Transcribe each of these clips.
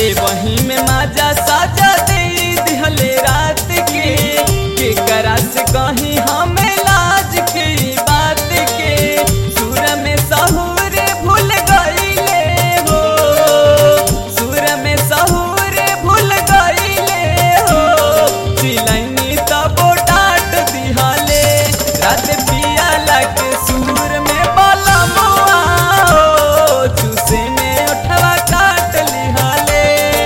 ले वही में माजा साजा दे दिहले रात के के करा से कहीं हमें लाज के बात के सुर में सहूर भूल गईले हो सुर में सहूर भूल गईले हो चिलैनी तबो डांट दिहले रात पिया लगे सुर में बाला मुआ हो चूसे में उठवा काट लिहले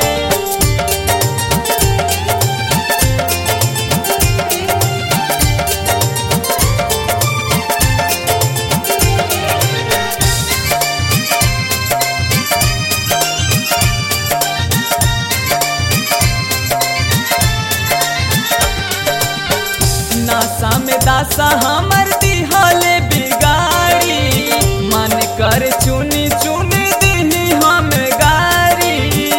नासा में दासा हमर दिहले बिगाड़ी मन कर चुनी चुनी दिही हम गारी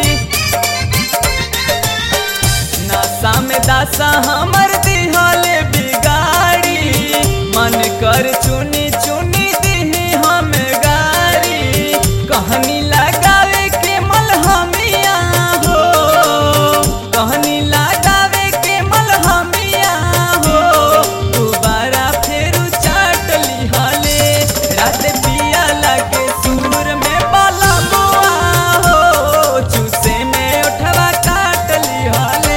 नासा में दासा हमर दिहले बिगाड़ी मन कर चुनी चुनी दिही हम गारी कहनी लगावे के मलहमिया हो कहनी लगावे के मलहमिया हो दोबारा फेर चाट लिहले रात पिया लगे सुर में बाला मुआ हो चूसे में उठवा काट लिहले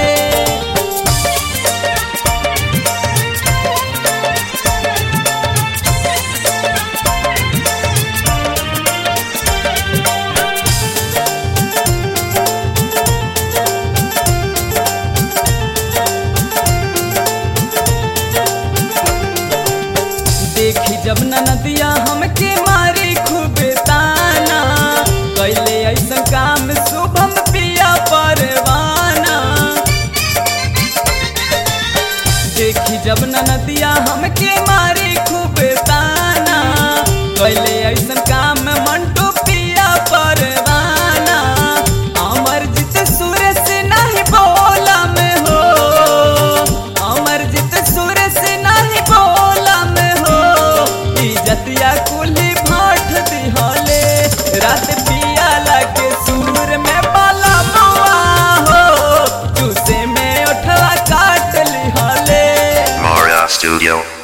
देखी जब न नदिया हमके मारी खूब ताना कैले ऐसा काम शुभम पिया परवाना देखी जब न नदिया हमके मारी खूब ताना कैले ऐसा काम मंटू पिया परवाना अमर जीत सूरज नहीं बोला में हो अमर जीत सूरज नहीं बोला में हो इजतिया कुली भाट दिहले रात पिया लगे सुर में बाला मुआ हो चूसे में उठवा काट लिहले Mara Studio.